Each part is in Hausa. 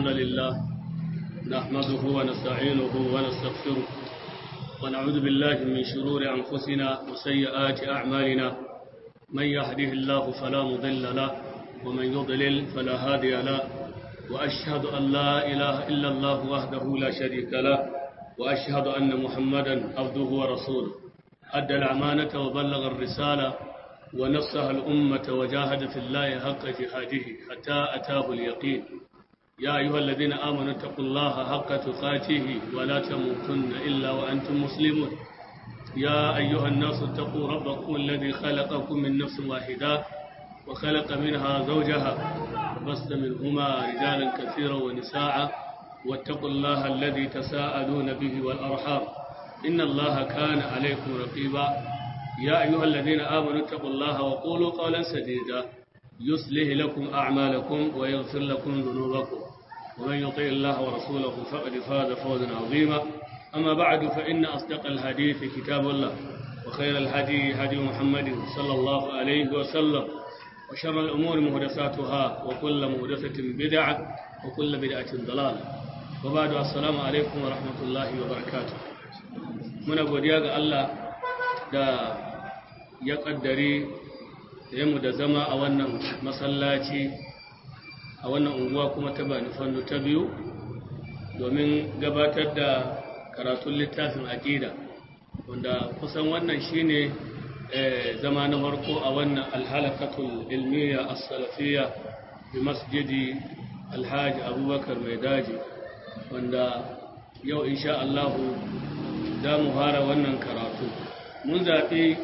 الحمد لله نحمده ونستعينه ونستغفره ونعوذ بالله من شرور أنفسنا وسيئات أعمالنا من يهده الله فلا مضل له ومن يضلل فلا هادي له وأشهد أن لا إله إلا الله وحده لا شريك له وأشهد أن محمدا عبده ورسوله أدى الأمانة وبلغ الرسالة ونصح الأمة وجاهد في الله حق جهاده حتى أتاه اليقين يا أيها الذين آمنوا اتقوا الله حق تقاته ولا تموتن إلا وأنتم مسلمون يا أيها الناس اتقوا ربكم الذي خلقكم من نفس واحدة وخلق منها زوجها وبث منهما رجالا كثيرا ونساء واتقوا الله الذي تساءلون به والأرحام إن الله كان عليكم رقيبا يا أيها الذين آمنوا اتقوا الله وقولوا قولا سديدا يصلح لكم أعمالكم ويغفر لكم ذنوبكم ومن يطع الله ورسوله فقد فاز فوزا عظيما أما بعد فإن أصدق الحديث كتاب الله وخير الهدي هدي محمد صلى الله عليه وسلم وشر الأمور مهدساتها وكل مهدسة بدعة وكل بدعة ضلالة وبعد السلام عليكم ورحمة الله وبركاته من أبو دياغ الله da ya ƙaddare mu da zama a wannan masallaci a wannan unguwa kuma ta bani fannu ta biyu domin gabatar da karatun littafin aƙida wanda kusan wannan shine zama na farko a wannan alhalakatul ilmiya as-salafiyya bi masjidi alhaji abubakar mai daji wanda yau insha Allahu za mu fara wannan karatu mun zaɓi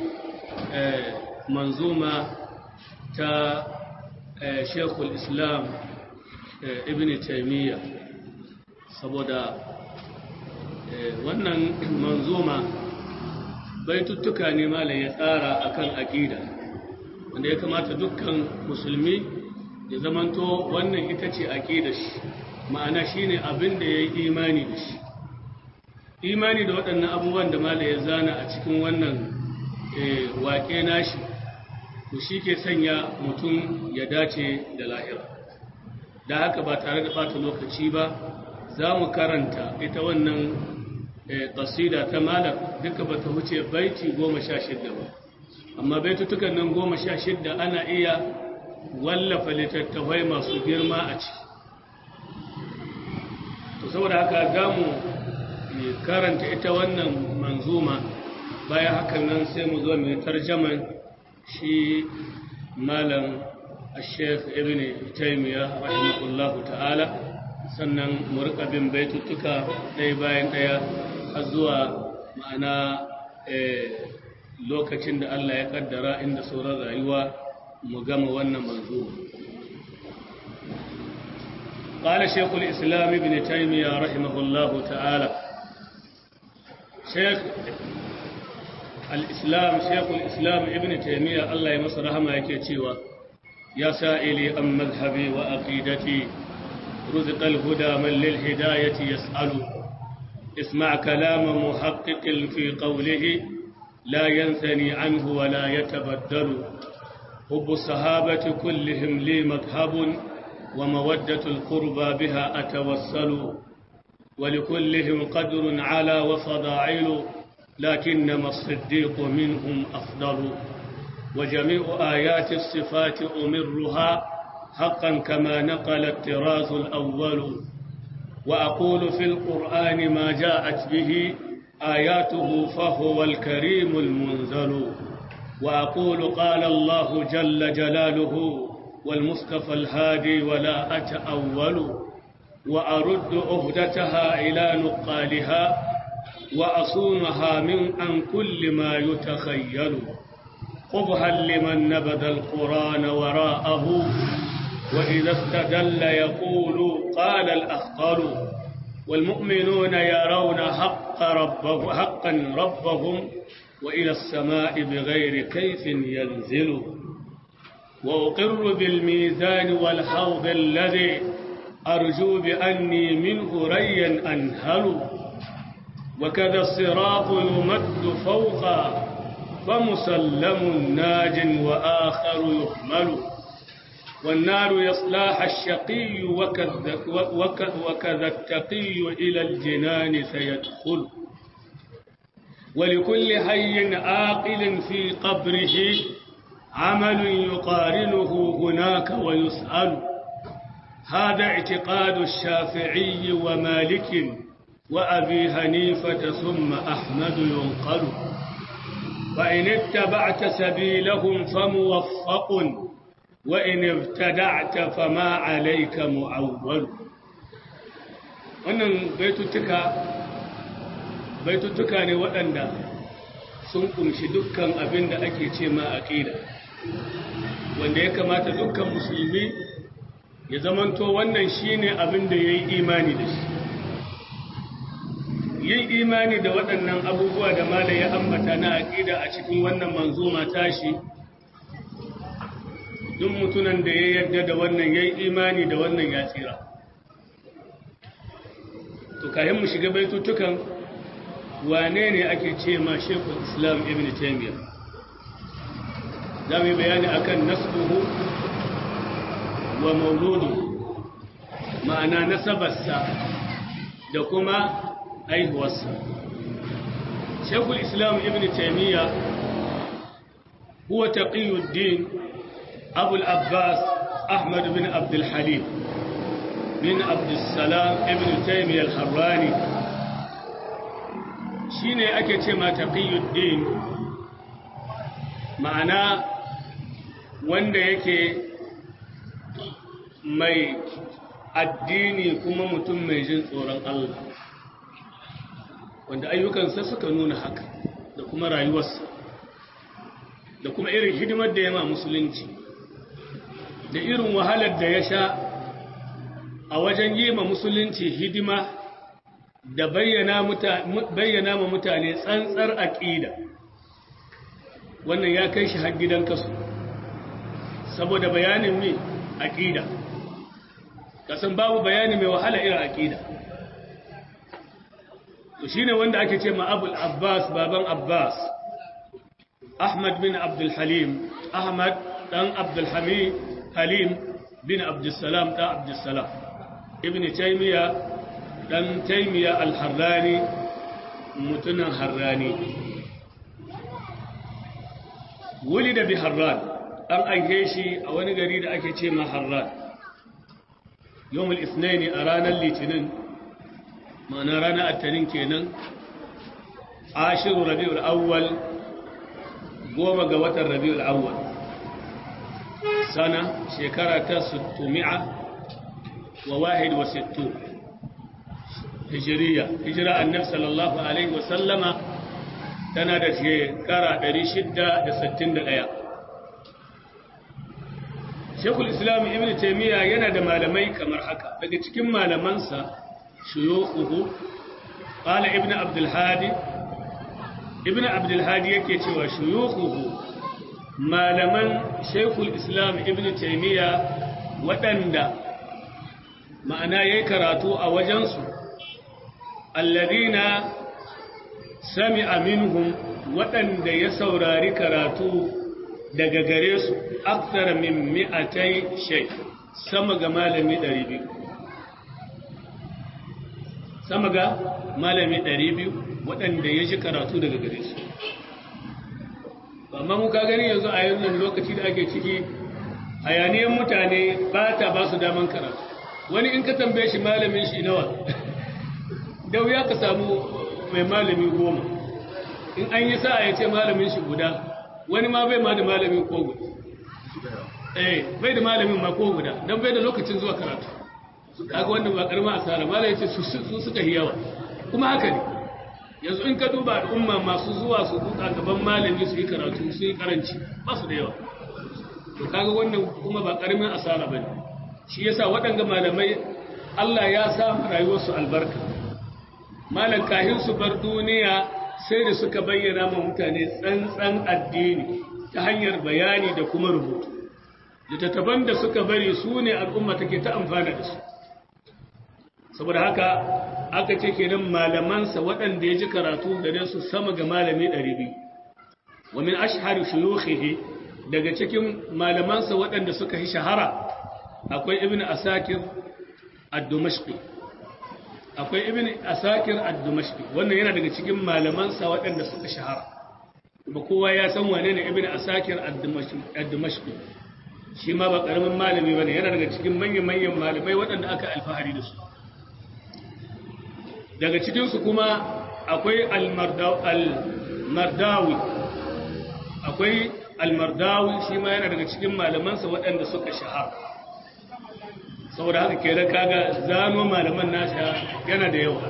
manzuma ta shekul islam ibn taimiyya saboda wannan manzuma baituttuka ne malam ya tsara akan aƙida wanda ya kamata dukkan musulmi ya zamanto wannan ita ce aƙida shi ma'ana shine abin da ya yi imani da shi imani da waɗannan abubuwan da malam ya zana a cikin wannan waƙe nashi to shi ke sanya mutum ya dace da lahira da haka ba tare da ɓata lokaci ba za mu karanta ita wannan ƙasida ta malam duka ba ta wuce baiti goma sha shidda ba amma baitutukan nan goma sha shidda ana iya wallafa littattafai masu girma a ciki to saboda haka za mu karanta ita wannan manzuma bayan hakan nan sai mu zo mai tarjaman shi malam al-sheikh ibn taymiya rahimahullahu ta'ala sannan mu rika bin baitutuka ɗaya bayan ɗaya har zuwa ma'ana lokacin da Allah ya kaddara inda sauran rayuwa mu gama wannan manzuma قال شيخ الإسلام ابن تيمية رحمه الله تعالى شيخ الإسلام شيخ الإسلام ابن تيمية الله يمس رحمه يكيتشيوا يا سائلي أم مذهبي وأقيدتي رزق الهدى من للهداية يسأل اسمع كلام محقق في قوله لا ينثني عنه ولا يتبدل حب الصحابة كلهم لي مذهب ومودة القربى بها أتوسل ولكلهم قدر على وفضائل لكنما الصديق منهم أفضل وجميع آيات الصفات أمرها حقا كما نقل الطراز الأول وأقول في القرآن ما جاءت به آياته فهو الكريم المنزل وأقول قال الله جل جلاله والمصطفى الهادي ولا أتأول وأرد أهدتها إلى نقالها وأصونها من عن كل ما يتخيل قبها لمن نبذ القرآن وراءه وإذا استدل يقول قال الأخطل والمؤمنون يرون حق ربه حقا ربهم وإلى السماء بغير كيف ينزل وأقر بالميزان والحوض الذي أرجو بأني منه ريا أنهل وكذا الصراط يمد فوقا فمسلم ناج وآخر يحمل والنار يصلاها الشقي وكذا التقي إلى الجنان سيدخل ولكل حي عاقل في قبره عمل يقارنه هناك ويسأل هذا اعتقاد الشافعي ومالك وأبي حنيفة ثم أحمد ينقل فإن اتبعت سبيلهم فموفق وإن ابتدعت فما عليك معول wannan baitutuka baitutuka ne waɗanda sun kumshi dukkan abin da ake ce ma aqida wanda ya kamata dukkan musulmi ya zamanto wannan shine abin da yayi imani da shi yin imani da waɗannan abubuwa da mala ya ambata na aqida a cikin wannan manzuma tashi duk mutunan da ya yarda da wannan yayi imani da wannan ya tsira to kayan mu shiga baitutukan wane ne ake ce ma shekul islam ibn taimiyya za mu yi bayani akan nasbuhu wa mauludu ma'ana nasabarsa da kuma aihuwarsa shekul islam ibn taimiyya huwa taqiyuddin abul abbas ahmad bin abdul halim bin abdul salam ibn taimiyya al-harrani shi ne ake ce ma taqiyuddin ma'ana wanda yake mai addini kuma mutum mai jin tsoron Allah wanda ayyukansa suka nuna haka da kuma rayuwarsa da kuma irin hidimar da yama musulunci da irin wahalar da ya sha a wajen yi ma musulunci hidima da bayyana ma mutane tsantsar aƙida wannan ya kai shi har gidan kasu saboda bayanin mai aƙida kasan babu bayani mai wahala irin aƙida to shi ne wanda ake ce ma abul abbas baban abbas ahmad bin abdulhalim ahmad ɗan abdulhamid halim bin abdulsalam ɗan abdulsalam ibn taimiyya dan taimiya al-harrani mutunan harrani wuli da bi harran an aike shi a wani gari da ake ce ma harran yawon isnaini a ranar litinin ma'ana ranar attanin kenan ashiru rabi'ul awwal goma ga watan rabi'ul awwal sana shekara ta 600 wa wahid wa sittu hijiriya hijira annabi sallallahu alaihi wasallama tana da shekara 661 Shekul Islam Ibn Taymiyyah yana da malamai kamar haka daga cikin malamansa shuyukhuhu qala Ibn Abdul Hadi Ibn Abdul Hadi yake cewa shuyukhuhu malaman Shekul Islam Ibn Taymiyyah waɗanda ma'ana yayi karatu a wajensu alladina sami'a minhum waɗanda ya saurari karatu daga gare su aksara min mi'atai shai sama ga malami 200 sama ga malami 200 waɗanda ya ji karatu daga gare su amma muka gani yanzu a yanzu lokaci da ake ciki hayaniyan mutane ba ta ba su daman karatu wani in ka tambaye shi malamin shi nawa da wuya ka samu mai malami goma in an yi sa'a ya ce malamin shi guda wani ma bai ma da malamin ko guda eh bai da malamin ma ko guda don bai da lokacin zuwa karatu kaga wannan ba karma asara malamin ce su suka yi yawa kuma haka ne yanzu in ka duba al'umma masu zuwa su duka gaban malami su yi karatu su yi karanci ba su da yawa to kaga wannan kuma ba karamin asara bane shi yasa waɗanga malamai Allah ya sa rayuwarsu albarka malan kahin su bar duniya sai da suka bayyana ma mutane tsantsan addini ta hanyar bayani da kuma rubutu littattafan da suka bari su ne al'umma take ta amfana da su saboda haka aka ce kenan malamansa waɗanda ya ji karatu gare su sama ga malami 200 wa min ashhari shuyukhihi daga cikin malamansa waɗanda suka yi shahara akwai ibn asakir ad-dumashqi akwai ibn asakir ad-dumashqi wannan yana daga cikin malamansa waɗanda suka shahara ba kowa ya san wane ne ibn asakir ad-dumashqi shi ma ba karamin malami bane yana daga cikin manyan manyan malamai waɗanda aka alfahari da su daga cikin su kuma akwai al-mardawi akwai al-mardawi shi ma yana daga cikin malamansa waɗanda suka shahara saboda haka kenan kaga zano malaman nasa yana da yawa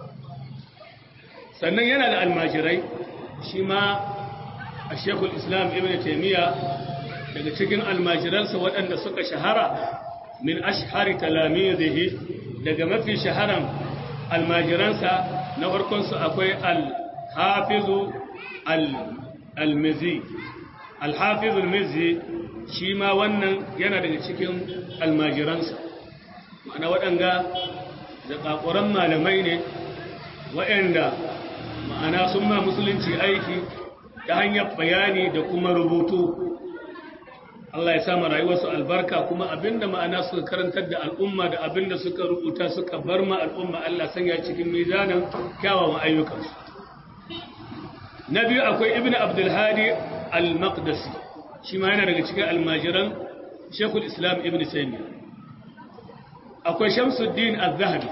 sannan yana da almajirai shi ma a shekul islam ibn taimiyya daga cikin almajiransa waɗanda suka shahara min ashhari talamizihi daga mafi shaharan almajiransa na farkonsu akwai al-hafizu al-mizi al-hafizu al-mizi shi ma wannan yana daga cikin almajiransa ma'ana waɗanga da ƙaƙuran malamai ne waɗanda ma'ana sun ma musulunci aiki ta hanyar bayani da kuma rubutu Allah ya sama rayuwarsu albarka kuma abinda ma'ana suka karantar da al'umma da abinda suka rubuta suka bar ma al'umma Allah sanya cikin mizanin kyawawan ayyukansu na biyu akwai ibn abdulhadi al-maqdisi shi ma yana daga cikin almajiran shekul islam ibn taymiyyah akwai shamsuddin al-zahabi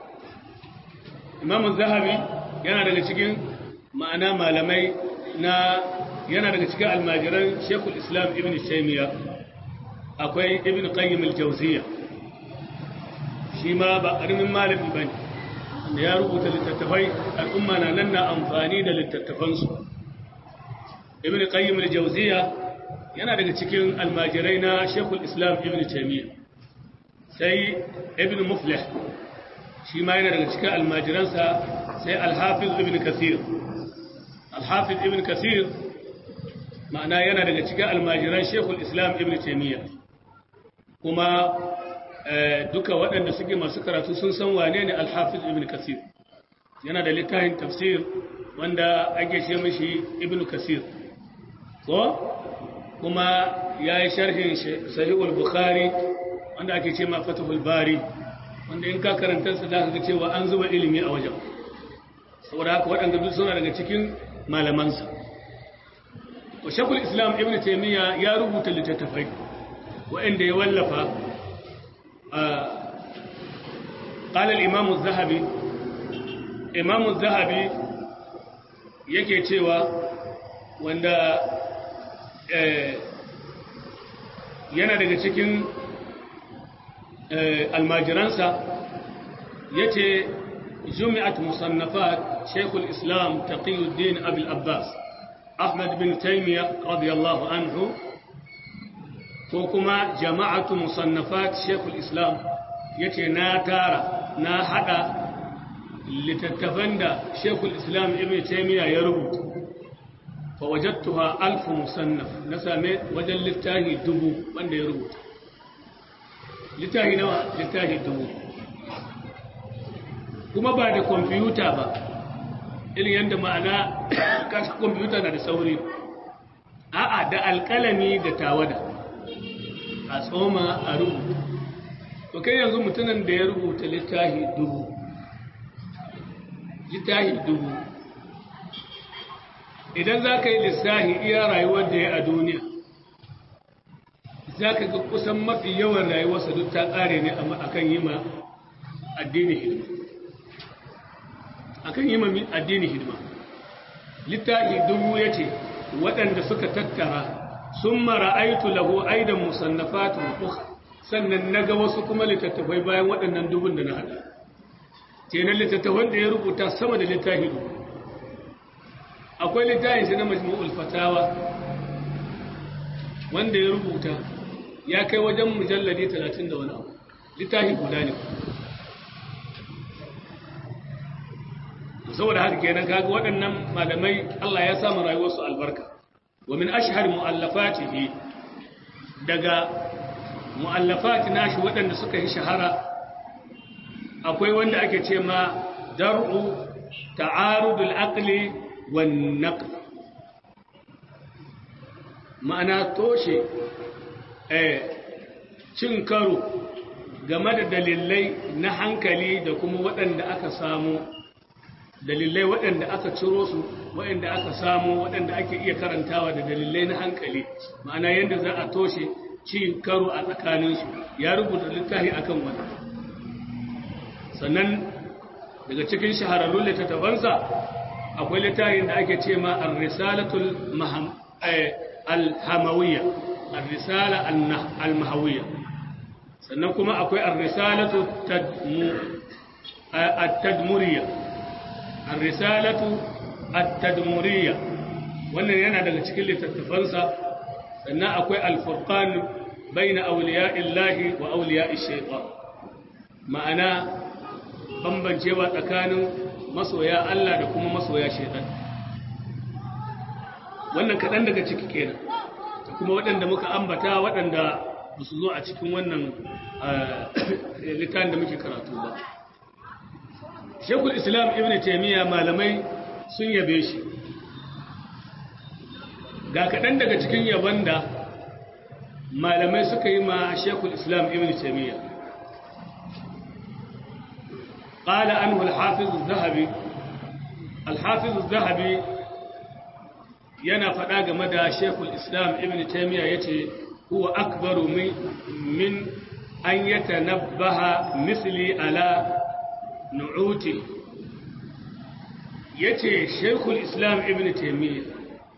imamu zahabi yana daga cikin ma'ana malamai na yana daga cikin almajiran shekul islam ibn taymiya akwai ibn qayyim al-jawziya shi ma ba karamin malami bane da ya rubuta littattafai al'umma na nan na amfani da littattafansu ibn qayyim al-jawziya yana daga cikin almajirai na shekul islam ibn taymiya sai ibn muflih shi ma yana daga cikin almajiransa sai alhafiz ibn kasir alhafiz ibn kasir ma'ana yana daga cikin almajiran shekul islam ibn taimiyya kuma duka waɗanda suke masu karatu sun san wane ne alhafiz ibn kasir yana da littafin tafsir wanda ake ce mashi ibn kasir ko kuma ya yi sharhin sahihul bukhari wanda ake ce ma fatahul bari wanda in ka karanta su za ka ga cewa an zuba ilimi a wajen saboda haka waɗanda duk suna daga cikin malamansa wa shakul islam ibn taymiya ya rubuta littattafai waɗanda ya wallafa قال الإمام الذهبي إمام الذهبي yake cewa wanda yana daga cikin almajiransa ya ce jumi'at musannafat shekul islam taqiyuddin abil abbas ahmad bin taimiyya radiyallahu anhu ko kuma jama'atu musannafat shekul islam ya ce na tara na hada littattafan da shekul islam ibn taimiyya ya rubuta fa wajattuha alfu musannaf na same wajen littafi dubu wanda ya rubuta littafi nawa littafi dubu kuma ba da kwamfuta ba irin yadda ma'ana kasa kwamfuta na da sauri a'a da alkalami da tawada a tsoma a rubuta to kai yanzu mutumin da ya rubuta littafi dubu littafi dubu idan za ka yi lissahi iya rayuwar da ya a duniya za ka ga kusan mafi yawan rayuwarsa duk ta ƙare ne a kan yi ma addini hidima a kan yi ma addini hidima littafi dubu ya ce waɗanda suka tattara sun mara aitu lahu aidan musannafatu uku sannan na ga wasu kuma littattafai bayan waɗannan dubun da na haɗa kenan littattafan da ya rubuta sama da littafi dubu akwai littafin shi na majmu'ul fatawa wanda ya rubuta ya kai wajen mujalladi 30 da wani abu littafi guda ne saboda haka kenan kaga waɗannan malamai Allah ya samu rayuwarsu albarka wa min ashhar mu'allafatihi daga mu'allafati nashi waɗanda suka yi shahara akwai wanda ake ce ma dar'u ta'arudul aqli wan naql ma'ana toshe eh cin karo game da dalilai na hankali da kuma waɗanda aka samu dalilai waɗanda aka ciro su waɗanda aka samu waɗanda ake iya karantawa da dalilai na hankali ma'ana yadda za a toshe cin karo a tsakaninsu ya rubuta littafi akan wannan sannan daga cikin shahararrun littattafansa akwai littafin da ake ce ma ar-risalatul al-hamawiyya ar-risala al-mahawiyya sannan kuma akwai ar-risalatu at-tadmuriyya ar-risalatu at-tadmuriyya wannan yana daga cikin littattafansa sannan akwai al-furqan bayna awliya'illahi wa awliya'ish shaytan ma'ana bambancewa tsakanin masoya Allah da kuma masoya shaitan wannan kaɗan daga ciki kenan da kuma waɗanda muka ambata waɗanda ba su zo a cikin wannan littafin da muke karatu ba shekul islam ibn taimiyya malamai sun yabe shi ga kaɗan daga cikin yaban da malamai suka yi ma shekul islam ibn taimiyya قال عنه الحافظ الذهبي الحافظ الذهبي yana faɗa game da Sheikhul Islam Ibn Taymiyyah yace huwa akbaru min min an yatanabbaha misli ala nu'uti yace Sheikhul Islam Ibn Taymiyyah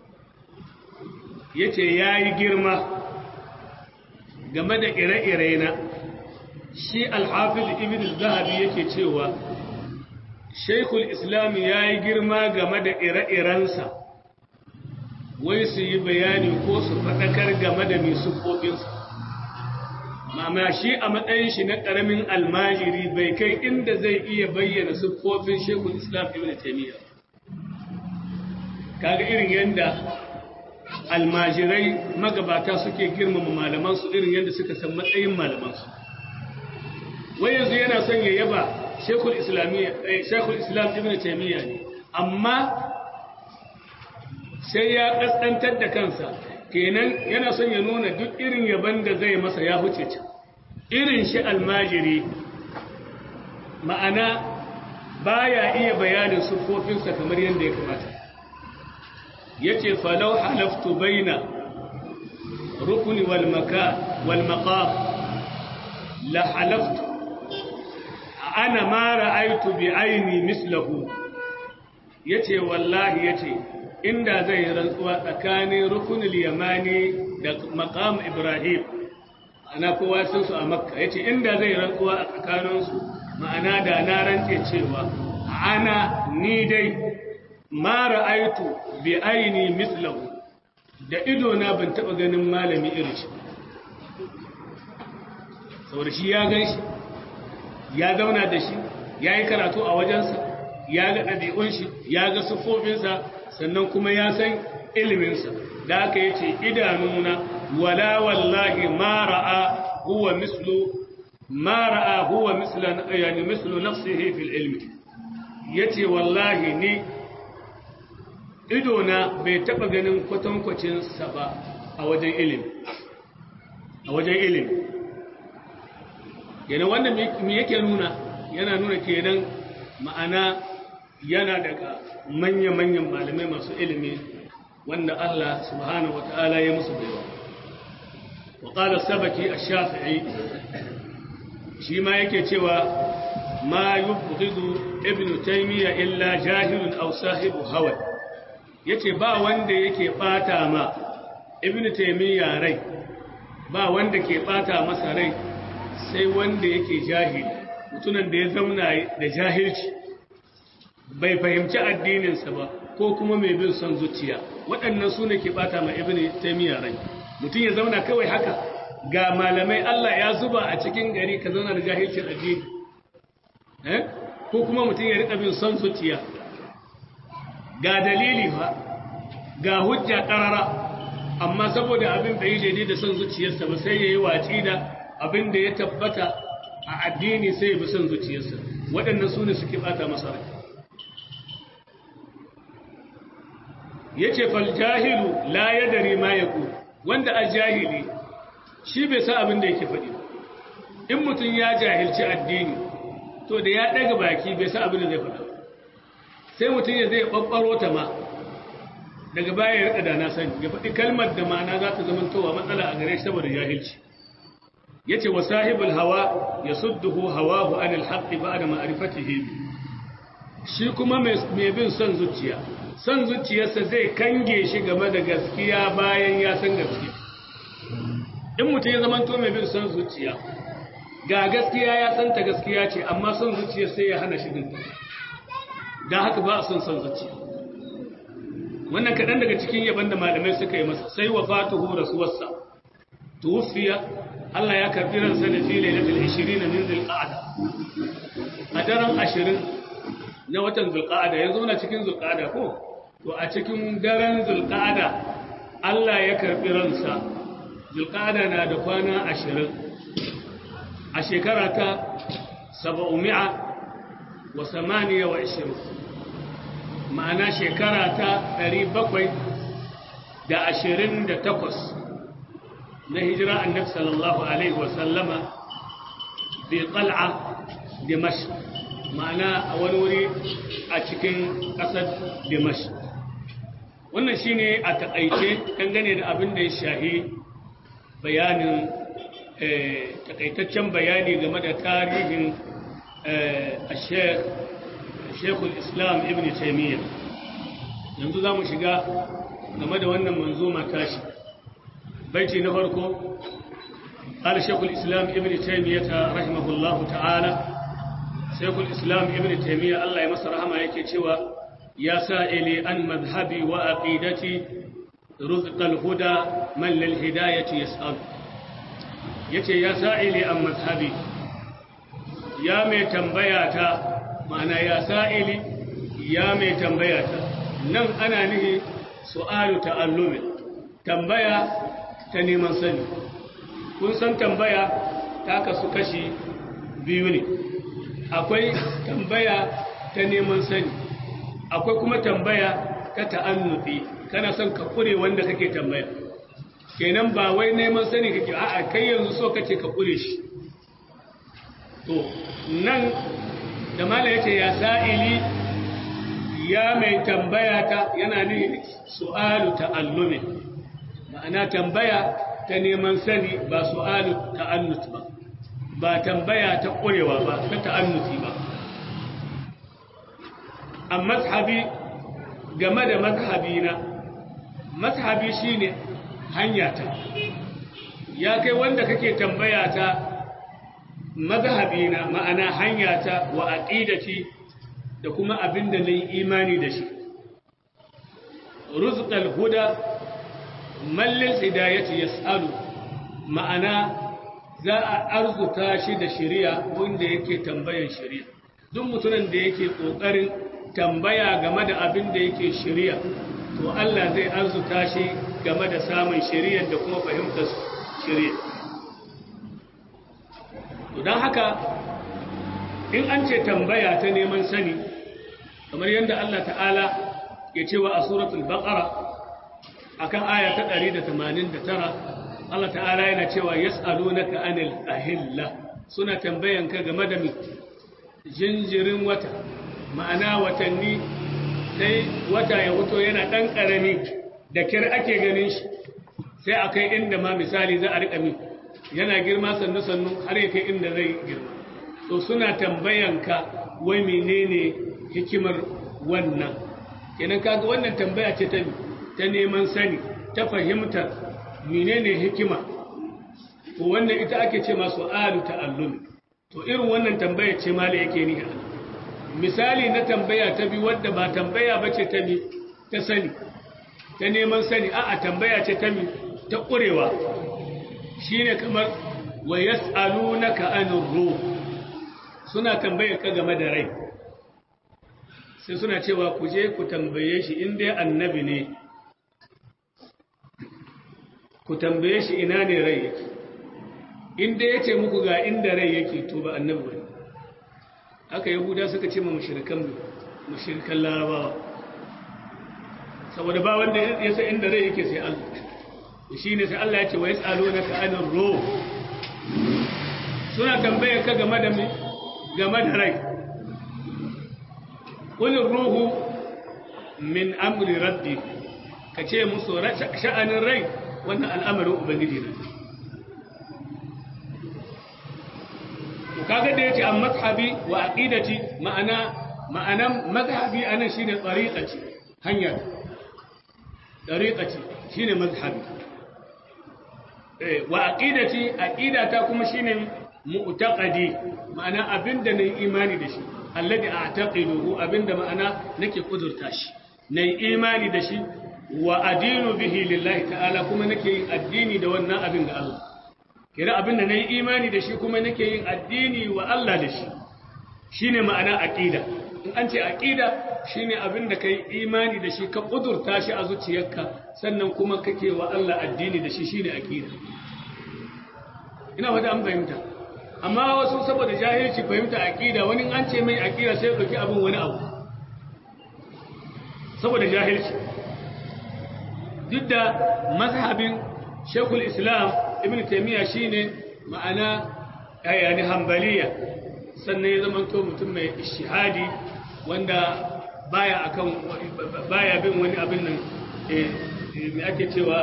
yace yayi girma game da ire-ire na shi alhafiz ibn zahabi yake cewa shaikul islam ya yi girma game da ire-irensa wai su yi bayani ko su faɗakar game da mai siffofinsa mama shi a matsayin shi na ƙaramin almajiri bai kai inda zai iya bayyana siffofin shaikul islam ibn taimiyya kaga irin yadda almajirai magabata suke girmama malamansu irin yadda suka san matsayin malamansu wai yanzu yana son ya yaba shekul islam ibn taimiyya ne amma sai ya kaskantar da kansa kenan yana son ya nuna duk irin yaban da zai masa ya huce can irin shi almajiri ma'ana baya iya bayanin siffofinsa kamar yadda ya kamata yace falau halaftu baina rukuni wal maqam la halaftu ana ma ra'aitu bi aini mislahu yace wallahi yace inda zai rantsuwa tsakanin rukunul yamani da maqam ibrahim ana kowa sun su a makka yace inda zai rantsuwa a tsakanin su ma'ana da na rantse cewa ana ni dai ma ra'aitu bi aini mislahu da ido na ban taba ganin malami irin shi saboda shi ya gan shi ya zauna da shi ya yi karatu a wajensa ya ga ɗabi'un shi ya ga siffofinsa sannan kuma ya san iliminsa da aka yi ce idanuna wala wallahi ma ra'a huwa mislu ma ra'a huwa mislan yani mislu nafsihi fil ilmi yace wallahi ni idona bai taba ganin kwatankwacin sa ba a wajen ilimi a wajen ilimi yana wanda me yake nuna yana nuna kenan ma'ana yana daga manya-manyan malamai masu ilimi wanda Allah subhanahu wa ta'ala ya musu baiwa wa qala sabaki ash-shafi'i shi ma yake cewa ma yubghidu ibnu taymiya illa jahilun aw sahibu hawa yace ba wanda yake bata ma ibnu taymiya rai ba wanda ke bata masa rai sai wanda yake jahili mutunan da ya zauna da jahilci bai fahimci addininsa ba ko kuma mai bin son zuciya waɗannan su ne ke ɓata ma ibn taimiyya rai mutum ya zauna kawai haka ga malamai Allah ya zuba a cikin gari ka zauna da jahilcin addini ko kuma mutum ya riƙa bin son zuciya ga dalili fa ga hujja ƙarara amma saboda abin bai yi daidai da son zuciyarsa ba sai ya yi watsi da abin da ya tabbata a addini sai ya bi son zuciyarsa waɗannan su ne suke ɓata masa rai ya ce faljahilu la ya dare ma ya ku wanda a jahili shi bai sa abin da yake faɗi in mutum ya jahilci addini to da ya daga baki bai sa abin da zai faɗa sai mutum ya zai ɓaɓɓaro ta ma daga baya ya rika da na sani ya faɗi kalmar da ma'ana za ta zama towa matsala a gare shi saboda jahilci ya ce wa sahibul hawa ya sudduhu hawahu anil haqqi ba'da ma'rifatihi shi kuma mai bin son zuciya son zuciyarsa zai kange shi game da gaskiya bayan ya san gaskiya in mutum ya zama to mai bin son zuciya ga gaskiya ya san ta gaskiya ce amma son zuciya sai ya hana shi dinta don haka ba a son son zuciya wannan kaɗan daga cikin yaban da malamai suka yi masa sai wa fatuhu rasuwarsa tuwfiya Allah ya karbi ransa da fi lailatul 20 min zulqa'ada a daren 20 na watan zulqa'ada yanzu na cikin zulqa'ada ko to a cikin daren zulqa'ada Allah ya karbi ransa zulqa'ada na da kwana 20 a shekara ta 728 ma'ana shekara ta 728 na hijira annabi sallallahu alaihi wasallama bi qal'a dimashq ma'ana a wani wuri a cikin ƙasar dimashq wannan shine a takaice dangane da abin da ya shahi bayanin takaitaccen bayani game da tarihin shekul islam ibn taimiyya yanzu za mu shiga game da wannan manzoma tashi baiti na farko قال شيخ الإسلام ابن تيمية رحمه الله تعالى شيخ الإسلام ابن تيمية الله يمسر رحمه يكتوى يا سائلي عن مذهبي وعقيدتي رزق الهدى من للهداية يسأل yace ya sa'ili an mazhabi ya mai tambayata ma'ana ya sa'ili ya mai tambayata nan ana nihi su'alu ta'allumin tambaya ta neman sani kun san tambaya ta kasu kashi biyu ne akwai tambaya ta neman sani akwai kuma tambaya ta ta'annufi kana son ka kure wanda kake tambaya kenan ba wai neman sani kake a'a kai yanzu so kace ka kure shi to nan da mala yace ya sa'ili ya mai tambaya ta yana ne su'alu ta'allumi ma'ana tambaya ta neman sani ba su'alu ta'annut ba ba tambaya ta kurewa ba ta ta'annuti ba a mazhabi game da mazhabina mazhabi shine hanyata ya kai wanda kake tambaya ta mazhabina ma'ana hanyata wa aqidati da kuma abinda nayi imani da shi rizqal huda man lil hidayati yasalu ma'ana za a arzuta shi da shari'a wanda yake tambayan shari'a duk mutumin da yake kokarin tambaya game da abin da yake shari'a to Allah zai arzuta shi game da samun shari'ar da kuma fahimtar shari'a to don haka in an ce tambaya ta neman sani kamar yadda Allah ta'ala ya ce wa a suratul baqara akan aya ta 189 Allah ta'ala yana cewa yas'alunaka anil ahilla suna tambayanka game da mi jinjirin wata ma'ana watanni sai wata ya wuto yana ɗan ƙarami da kyar ake ganin shi sai a kai inda ma misali za a riƙa min yana girma sannu-sannu har ya kai inda zai girma to suna tambayanka wai menene hikimar wannan kenan kaga wannan tambaya ce ta ta neman sani ta fahimtar menene hikima to wannan ita ake ce masu alu ta'allumi to irin wannan tambaya ce mala yake ni a misali na tambaya ta bi wadda ba tambaya ba ce ta mi ta sani ta neman sani a'a tambaya ce ta mi ta ƙurewa shi ne kamar wa yas'alunaka anir ruh suna tambaye ka game da rai sai suna cewa ku je ku tambaye shi in dai annabi ne ku tambaye shi ina ne rai yake in dai yace muku ga inda rai yake to ba annabi bane aka yahuda suka ce ma mushrikan mushrikan larabawa saboda ba wanda ya san inda rai yake sai Allah shi ne sai Allah ya ce wa yas'alunaka anir ruh suna tambayar ka game da game da rai qul ruhu min amri rabbi kace musu sha'anin rai wannan al'amarin ubangiji ne kaga da yace an mazhabi wa aqidati ma'ana ma'anan mazhabi anan shine tariqati hanya tariqati shine mazhabi eh wa aqidati aqidata kuma shine mu'taqadi ma'ana abinda nayi imani da shi alladhi a'taqiduhu abinda ma'ana nake kudurta shi nayi imani da shi wa adinu bihi lillahi ta'ala kuma nake yin addini da wannan abin ga Allah kira abinda nayi imani da shi kuma nake yin addini wa Allah da shi shine ma'ana aqida in an ce aqida shine abinda kai imani da shi ka kudurta shi a zuciyarka sannan kuma kake wa Allah addini da shi shine aqida ina fata an fahimta amma wasu saboda jahilci fahimta aqida wani an ce mai aqida sai ya dauki abin wani abu saboda jahilci duk da mazhabin Sheikhul Islam Ibn Taymiyyah shine ma'ana yani hanbaliya sannan ya zama to mutum mai ishihadi wanda baya akan baya bin wani abin nan eh me ake cewa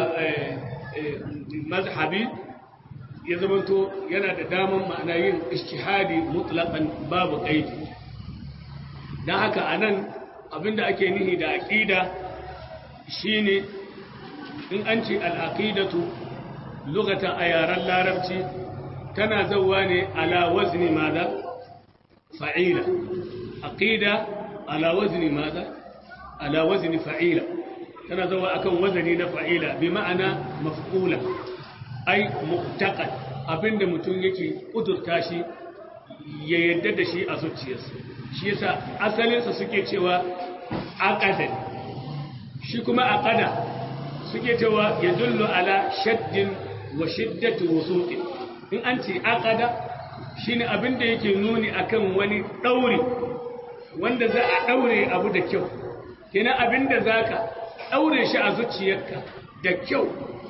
mazhabi ya zama to yana da daman ma'ana yin ishihadi mutlaqan babu qaidi dan haka anan abinda ake nihi da aqida shine in an ce al-aqidatu lugatan a yaren larabci tana zauwa ne ala wazni maza fa'ila aqida ala wazni maza ala wazni fa'ila tana zauwa akan wazani na fa'ila bi ma'ana maf'ula ai mu'taqad abinda mutum yake kudurta shi ya yadda da shi a zuciyarsa shi yasa asalinsa suke cewa aqada shi kuma aqada suke cewa yadullu ala shaddin wa shiddatu wusuqi in an ce aqada shine abin da yake nuni akan wani dauri wanda za a daure abu da kyau kenan abin da zaka daure shi a zuciyarka da kyau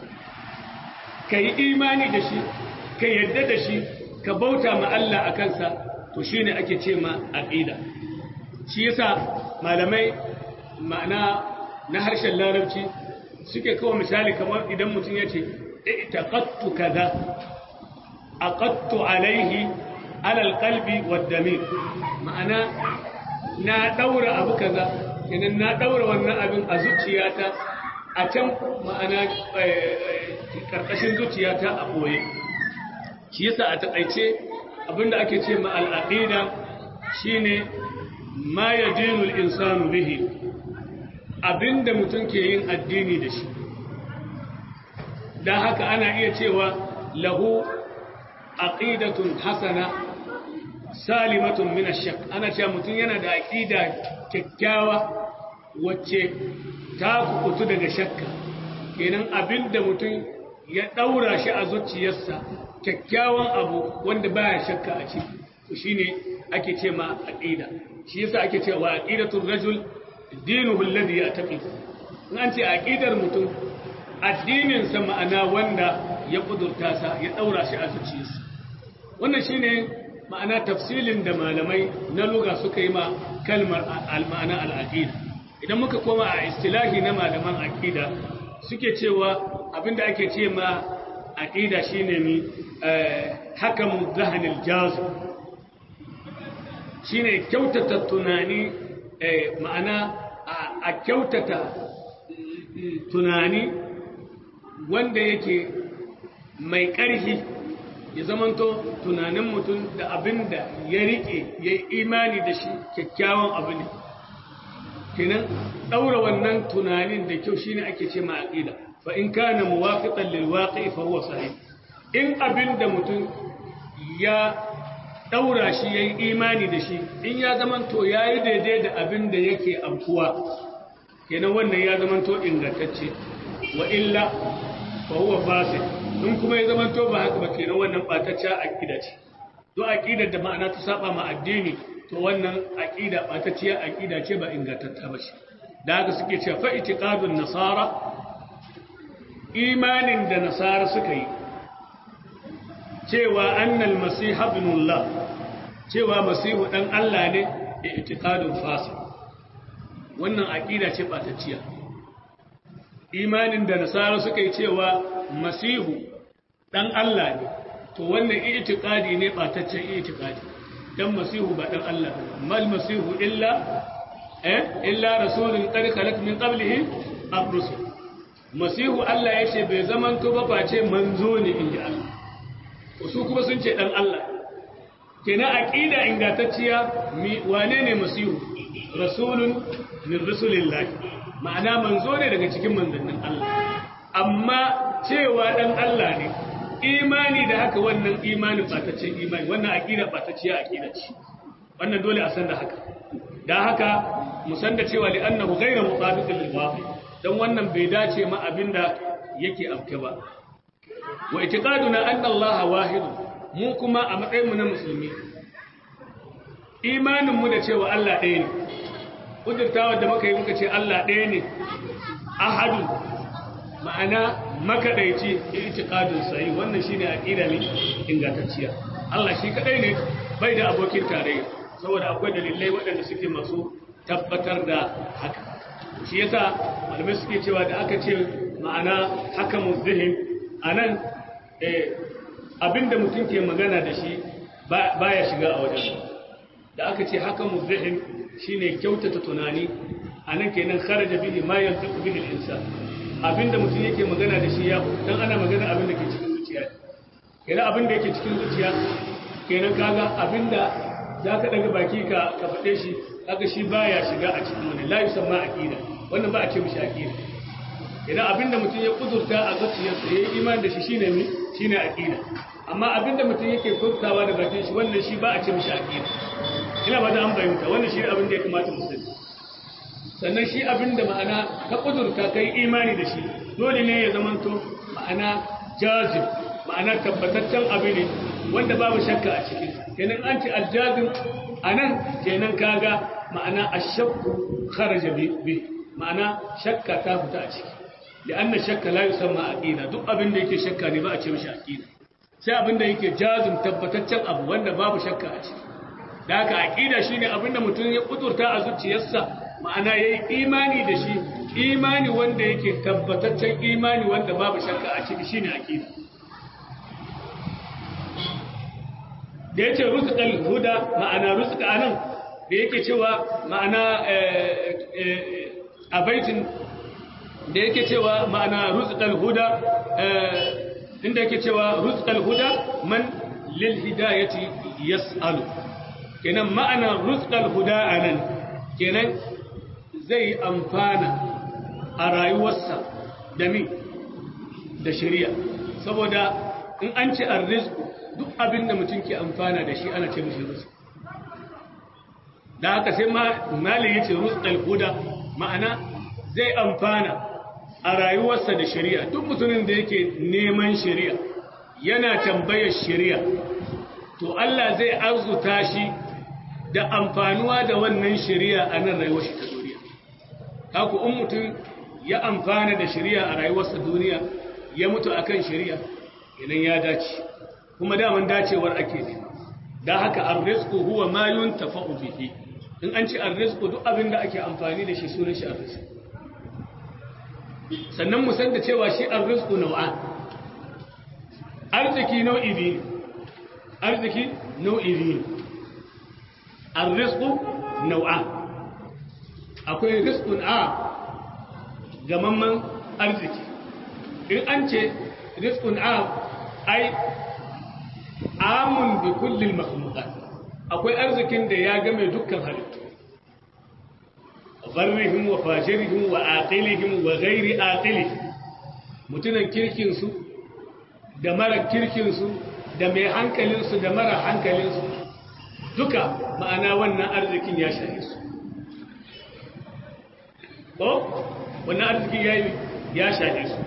kai imani da shi ka yarda da shi ka bauta ma Allah akan sa to shine ake ce ma aqida shi yasa malamai ma'ana na harshen larabci suke kawo misali kamar idan mutum ya ce اتقدت كذا أقدت عليه على القلب والدمير معنى نا دور أبو كذا إن نا دور وانا أبن أزوتياتا أتم معنى karkashin zuciyata a ɓoye shi yasa a taƙaice abinda ake ce ma al'aqida shine ma yadinul insanu bihi abinda mutum ke yin addini da shi don haka ana iya cewa lahu aqidatun hasana salimatun min ash-shak ana cewa mutum yana da aqida kyakkyawa wacce ta kukutu daga shakka kenan abinda mutum ya daura shi a zuciyarsa kyakkyawan abu wanda baya shakka a ciki to shine ake ce ma aqida shi yasa ake cewa aqidatul rajul dinuhu alladhi ya'taqid in an ce aqidar mutum addininsa ma'ana wanda ya kudurta sa ya daura shi a zuciyarsa wannan shine ma'ana tafsilin da malamai na lugha suka yi ma kalmar al-ma'ana al-aqida idan muka koma a istilahi na malaman aqida suke cewa abinda ake ce ma aqida shine mi hakamu zahanil jaz shine kyautata tunani ma'ana a kyautata tunani wanda yake mai ƙarfi ya zamanto tunanin mutum da abin da ya riƙe ya yi imani da shi kyakkyawan abu ne kenan ɗaura wannan tunanin da kyau shine ake ce ma aqida fa in kana muwafiqan lil waqi fa huwa sahih in abin da mutum ya ɗaura shi yayi imani da shi in ya zamanto yayi daidai da abin da yake amkuwa kenan wannan ya zamanto ingantacce wa illa fa huwa fasid in kuma ya zamanto ba haka ba kenan wannan batacciya aqida ce to aqidar da ma'ana ta saba ma addini to wannan aqida batacciya aqida ce ba ingantatta ba shi da haka suke cewa fa itiqadun nasara imanin da nasara suka yi cewa annal masih ibnullah cewa masihu dan Allah ne i'tiqadun fasid wannan aqida ce batacciya imanin da nasara suka yi cewa masihu dan Allah ne to wannan i'tiqadi ne bataccen i'tiqadi dan masihu ba dan Allah ba mal masihu illa eh illa rasulun qad khalaq min qablihi ar-rusul masihu Allah yace bai zaman to ba face manzo ne inji Allah to su kuma sun ce dan Allah kenan aqida ingantacciya mi wane ne masihu rasulun min rusulillah ma'ana manzo ne daga cikin manzannin Allah amma cewa dan Allah ne imani da haka wannan imani bataccen imani wannan aqida batacciya aqida ce wannan dole a san da haka dan haka mu san da cewa li annahu ghayra mutabiqin lil waqi dan wannan bai dace ma abinda yake afke ba wa itiqaduna anna Allah wahid mu kuma a matsayin mu na musulmi imanin mu da cewa Allah ɗaya ne kudurtawa da muka yi muka ce Allah ɗaya ne ahadu ma'ana makadaici itiqadun sai wannan shine aqida ne ingantacciya Allah shi kadai ne bai da abokin tarayya saboda akwai dalilai waɗanda suke masu tabbatar da haka shi yasa malamai suke cewa da aka ce ma'ana haka muzdihin anan eh abinda mutum ke magana da shi baya shiga a wajen da aka ce haka muzdihin shine kyautata tunani anan kenan kharaja bihi ma yantiqu bihi al-insan abinda mutum yake magana da shi ya dan ana magana abin da ke cikin zuciya kenan abin da yake cikin zuciya kenan kaga abinda zaka daga baki ka ka fade shi kaga shi baya shiga a cikin wani la yusamma aqida wannan ba a ce mishi aqida kenan abinda mutum ya kudurta a zuciyarsa yayi imani da shi shine mi shine aqida amma abinda mutum yake furtawa da bakin shi wannan shi ba a ce mishi aqida ina ba da an bayyana wannan shi abin da ya kamata mu sani sannan shi abin da ma'ana ka kudurta kai imani da shi dole ne ya zamanto ma'ana jazib ma'ana tabbataccen abu ne wanda babu shakka a cikin kenan an ce aljazim anan kenan kaga ma'ana ashakku kharaja bi ma'ana shakka ta fita a ciki li'anna shakka la yusamma aqida duk abin da yake shakka ne ba a ce mishi aqida sai abin da yake jazim tabbataccen abu wanda babu shakka a ciki da haka aqida shine abin da mutum ya kudurta a zuciyarsa ma'ana ya yi imani da shi imani wanda yake tabbataccen imani wanda babu shakka a ciki shine aqida da yace rizqal huda ma'ana rizqa anan da yake cewa ma'ana a baitin da yake cewa ma'ana rizqal huda inda yake cewa rizqal huda man lil hidayati yas'alu kenan ma'ana rizqal huda anan kenan zai amfana a rayuwarsa da mi da shari'a saboda in an ce arrizku duk abin da mutum ke amfana da shi ana ce mishi rizku da haka sai mali ya ce rizqal huda ma'ana zai amfana a rayuwarsa da shari'a duk mutumin da yake neman shari'a yana tambayar shari'a to Allah zai arzuta shi da amfanuwa da wannan shari'a a nan rayuwar shi ta duniya haku in mutum ya amfana da shari'a a rayuwarsa duniya ya mutu akan shari'a idan ya dace kuma daman dacewar ake ne da haka arrizqu huwa ma yuntafa'u bihi in an ci arrizqu duk abin da ake amfani da shi sunan shi arrizqu sannan mu san da cewa shi arrizqu nau'a arziki nau'i biyu arziki nau'i biyu arrizqu nau'a akwai rizqun a gamamman arziki in an ce rizqun a ai amun bi kullil makhluqat akwai arzikin da ya game dukkan halittu barrihim wa fajirihim wa aqilihim wa ghairi aqilihim mutunan kirkin su da mara kirkin su da mai hankalin su da mara hankalin su duka ma'ana wannan arzikin ya shahe su ko wannan arzikin ya ya shahe su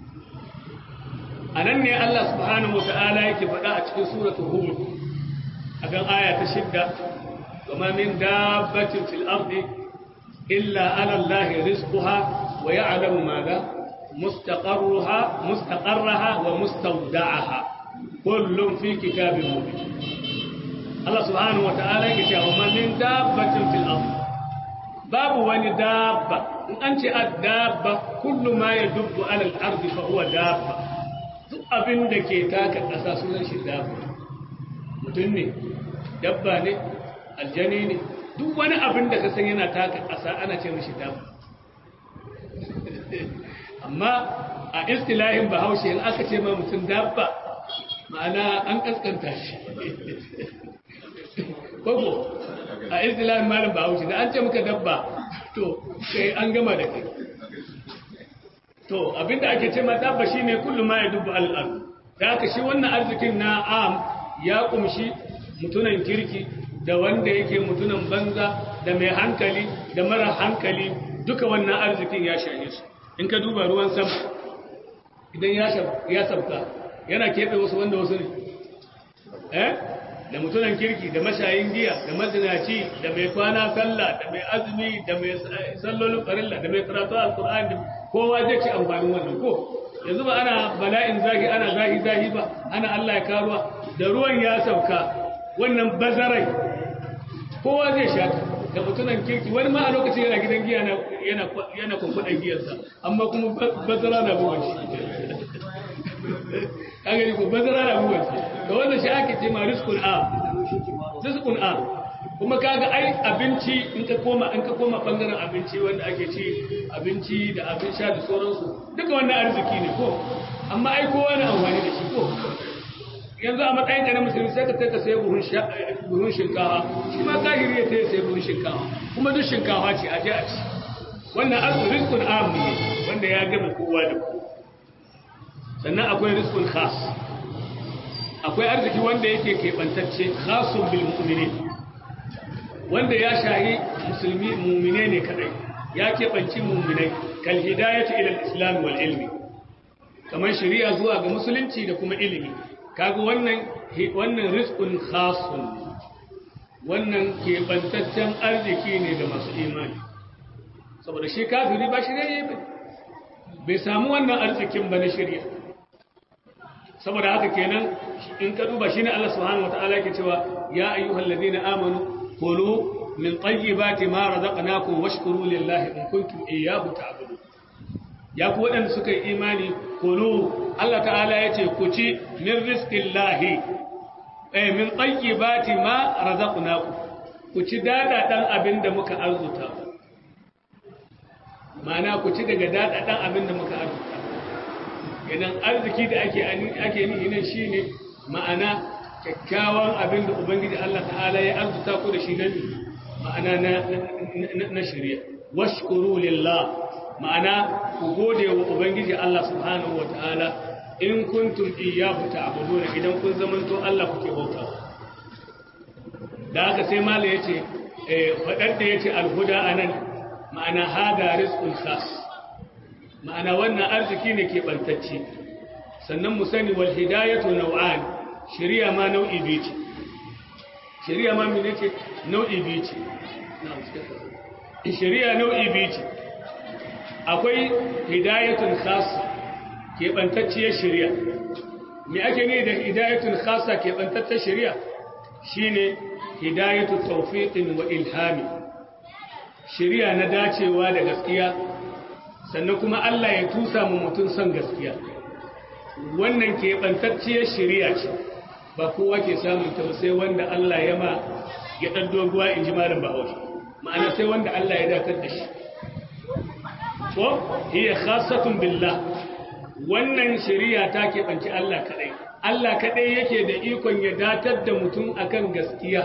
anan ne Allah subhanahu wa ta'ala yake faɗa a cikin suratul hud akan aya ta shidda وما من دابة في الأرض إلا على الله رزقها ويعلم ماذا مستقرها مستقرها ومستودعها kullum fi kitabin mubin Allah subhanahu wa ta'ala yake cewa man min dabbatin fil ard babu wani dabba in an ce ad-dabba kullu ma yadubbu ala al-ard fa huwa dabba duk abin da ke taka ƙasa sunan shi dabba mutum ne dabba ne aljani ne duk wani abin da ka san yana taka ƙasa ana ce mishi dabba amma a istilahin bahaushe in aka ce ma mutum dabba ma'ana an kaskanta shi koko a istilahin malam bahaushe da an ce muka dabba to kai an gama da kai to abinda ake ce ma dabba shine kullu ma yadubu al-ard da haka shi wannan arzikin na am ya kumshi mutunan kirki da wanda yake mutunan banza da mai hankali da mara hankali duka wannan arzikin ya shahe su in ka duba ruwan sama idan ya sabka yana keɓe wasu wanda wasu ne eh da mutunan kirki da mashayin giya da mazinaci da mai kwana sallah da mai azumi da mai sallolin farilla da mai karatu alkur'ani kowa zai ci amfanin wannan ko yanzu ba ana bala'in zahi ana zahi zahi ba ana Allah ya karuwa da ruwan ya sauka wannan bazarai kowa zai shaka da mutunan kirki wani ma a lokacin yana gidan giya yana yana kunkudan giyarsa amma kuma bazara na buwan shi kagani ko bazara na buwan shi da wannan shi ake ce ma rizqul a rizqul a kuma kaga ai abinci in ka koma in ka koma bangaren abinci wanda ake ci abinci da abin sha da sauransu duka wannan arziki ne ko amma ai kowa na amfani da shi ko yanzu a matsayin ka na musulmi sai ka sai ka sayi buhun shinkawa shi ma kahiri ya sai sayi buhun shinkawa kuma duk shinkawa ce a je a ci wannan arzikin rizkun amu ne wanda ya gama kowa da kowa sannan akwai rizkun khas akwai arziki wanda yake keɓantacce khasun bil mu'minin wanda ya shahi musulmi mu'mine ne kadai ya keɓanci mu'minai kal hidayatu ila al-islam wal ilmi kamar shari'a zuwa ga musulunci da kuma ilimi kaga wannan wannan rizqun khasun wannan keɓantaccen arziki ne ga masu imani saboda shi kafiri ba shi ne ba bai samu wannan arzikin ba na shirya saboda haka kenan in ka duba shine Allah subhanahu wataala yake cewa ya ayyuhal ladina amanu kulu min tayyibati ma razaqnakum washkuru lillahi in kuntum iyyahu ta'budun ya ku waɗanda suka yi imani kulu Allah ta'ala ya ce ku ci min rizkin lahi eh min tayyibati ma razaqnakum ku ci dada dan abin da muka arzuta ma'ana ku ci daga dada dan abin da muka arzuta idan arziki da ake ake nihi nan shine ma'ana kyakkyawan abin da ubangiji Allah ta'ala ya arzuta ku da shi nan ma'ana na na shari'a washkuru lillah ma'ana ku gode wa ubangiji Allah subhanahu ta'ala in kuntum iyyahu ta'buduna idan kun zamanto Allah kuke bauta da haka sai mala yace eh fadar da yace alhuda anan ma'ana hada rizqul khas ma'ana wannan arziki ne ke bantacce sannan mu sani wal hidayatu naw'an shari'a ma nau'i biyu ce shari'a ma mene ce nau'i biyu ce shari'a nau'i biyu ce akwai hidayatun khassa keɓantacciyar shari'a me ake ne da hidayatun khassa keɓantacciyar shari'a shine hidayatu tawfiqin wa ilhami shari'a na dacewa da gaskiya sannan kuma Allah ya tusa mu mutum son gaskiya wannan keɓantacciyar shari'a ce ba kowa ke samun ta sai wanda Allah ya ma ya ɗan doguwa in ji malam bahaushe ma'ana sai wanda Allah ya dakar da shi ko hiya khassatun billah wannan shari'a ta keɓanci Allah kadai Allah kadai yake da ikon ya datar da mutum akan gaskiya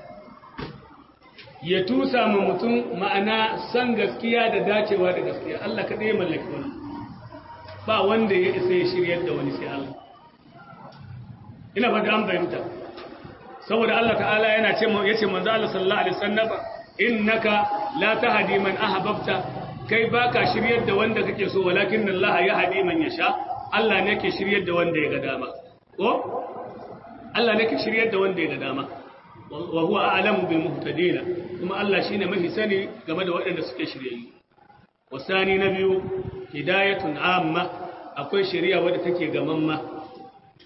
ya tusa ma mutum ma'ana san gaskiya da dacewa da gaskiya Allah kadai ya mallaki wani ba wanda ya isa ya shiryar da wani sai Allah ina fata an fahimta saboda Allah ta'ala yana ce yace manzo Allah sallallahu alaihi wasallam innaka la tahdi man ahbabta kai ba ka shiryar da wanda kake so walakin Allah ya haɗe man ya sha Allah ne ke shiryar da wanda ya ga dama ko Allah ne ke shiryar da wanda ya ga dama wa huwa a'lamu bil muhtadin kuma Allah shine mafi sani game da waɗanda suke shiryayyu wasani na biyu hidayatun amma akwai shari'a wadda take gamamma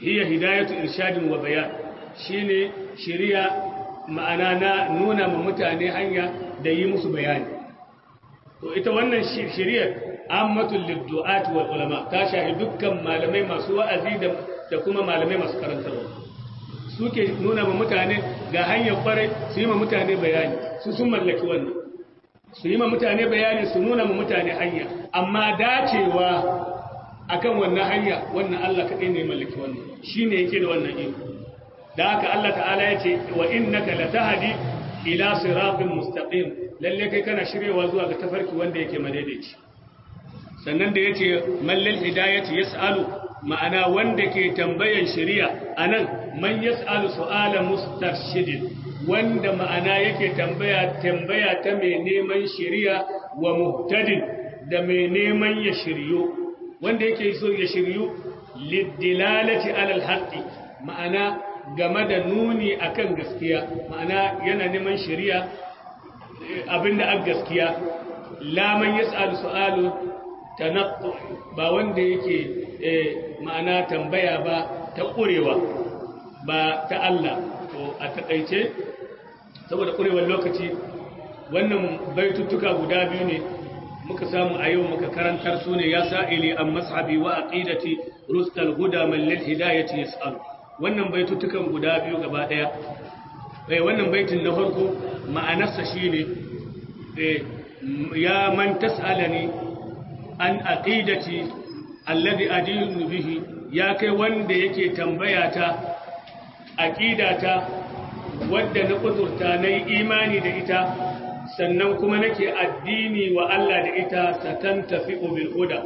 hiya hidayatu irshadin wa bayan shine shari'a ma'ana na nuna ma mutane hanya da yi musu bayani to ita wannan shari'ar ammatul liddu'at wal ulama ta shahi dukkan malamai masu wa'azi da kuma malamai masu karantarwa suke nuna ma mutane ga hanyar kwarai su yi ma mutane bayani su sun mallaki wannan su yi ma mutane bayani su nuna ma mutane hanya amma dacewa akan wannan hanya wannan Allah kaɗai ne mallaki wannan shi ne yake da wannan iko da haka Allah ta'ala ya ce wa innaka latahdi ila siratin mustaqim lalle kai kana shiryewa zuwa ga tafarki wanda yake madaidaici sannan da yace mallal hidayati yas'alu ma'ana wanda ke tambayan shari'a anan man yas'alu su'ala mustarshidin wanda ma'ana yake tambaya tambaya ta mai neman shari'a wa muhtadin da mai neman ya shiryo wanda yake so ya shiryu lidilalati alal haqqi ma'ana game da nuni akan gaskiya ma'ana yana neman shari'a abinda an gaskiya la man yas'alu su'alu tanaqqu ba wanda yake ma'ana tambaya ba ta ƙurewa ba ta Allah to a takaice saboda ƙurewar lokaci wannan baituttuka guda biyu ne muka samu a yau muka karantar su ne ya sa'ili an mashabi wa aqidati rustal huda man lil hidayati yas'al wannan baituttukan guda biyu gaba daya eh wannan baitin na farko ma'anarsa shine eh ya man tas'alani an aqidati alladhi adinu bihi ya kai wanda yake tambaya ta aqidata wadda na kudurta nayi imani da ita sannan kuma nake addini wa Allah da ita satan tafi bil huda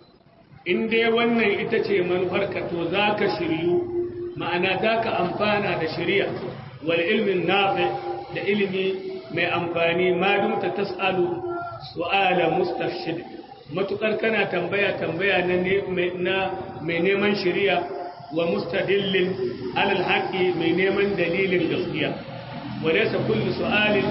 in dai wannan ita ce manufarka to zaka shiryu ma'ana zaka amfana da shari'a wal ilmin nafi da ilimi mai amfani ma dumta tasalu su'ala mustafshid matukar kana tambaya tambaya na mai neman shari'a wa mustadillin alal haqi mai neman dalilin gaskiya walaysa kullu su'alin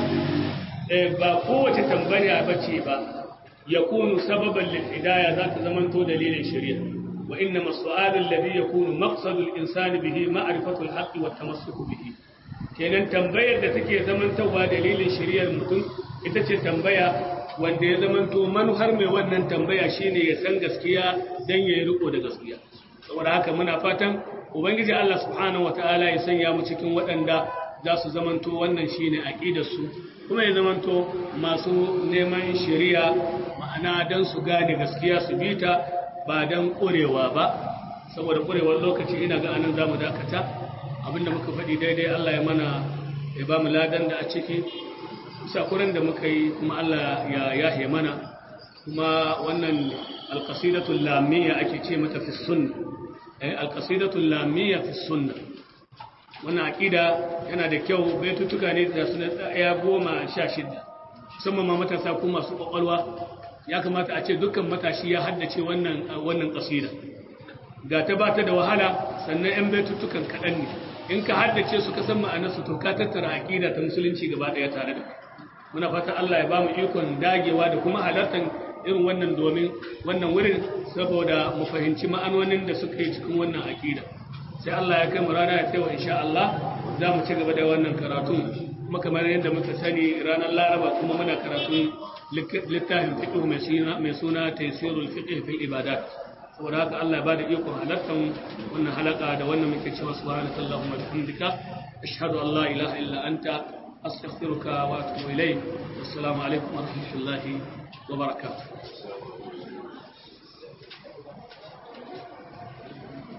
ba kowace tambaya bace ba yakunu sababan lil hidayah za ta zamanto dalilin shari'a wa innama su'alu alladhi yakunu maqsadu al insani bihi ma'rifatu al haqqi wa tamassuku bihi kenan tambayar da take zamantawa dalilin shari'ar mutum ita ce tambaya wanda ya zamanto manuhar mai wannan tambaya shine ya san gaskiya dan ya yi riko da gaskiya saboda haka muna fatan ubangiji Allah subhanahu wataala ya sanya mu cikin waɗanda za su zamanto wannan shine aqidar su kuma ya zamanto masu neman shari'a ma'ana dan su gane gaskiya su bita ba dan ƙurewa ba saboda ƙurewar lokaci ina ga anan zamu dakata abinda muka faɗi daidai Allah ya mana ya ba mu ladan da a ciki sakuran da muka yi kuma Allah ya yahe mana kuma wannan alƙasidatul lamiyya ake ce mata fi sunna eh alƙasidatul lamiyya fi sunna wannan aqida yana da kyau baitutuka ne da suna ɗaya goma sha shida musamman ma matasa ko masu ƙwaƙwalwa ya kamata a ce dukkan matashi ya haddace wannan wannan ƙasida ga ta ba ta da wahala sannan 'yan baitutukan kaɗan ne in ka haddace su ka san ma'anarsu to ka tattara aqida ta musulunci gaba ɗaya tare da muna fata Allah ya ba mu ikon dagewa da kuma halartar irin wannan domin wannan wurin saboda mu fahimci ma'anonin da suka yi cikin wannan aqida sai Allah ya kai mu rana ya tsaye insha Allah za mu ci gaba da wannan karatu kuma kamar yadda muka sani ranar Laraba kuma muna karatun littafin fiqh mai suna mai suna Taysirul Fiqh fil Ibadat saboda haka Allah ya bada ikon halartar wannan halaka da wannan muke cewa subhanaka allahumma bihamdika ashhadu an la ilaha illa anta astaghfiruka wa atubu ilayk assalamu alaikum wa rahmatullahi wa barakatuh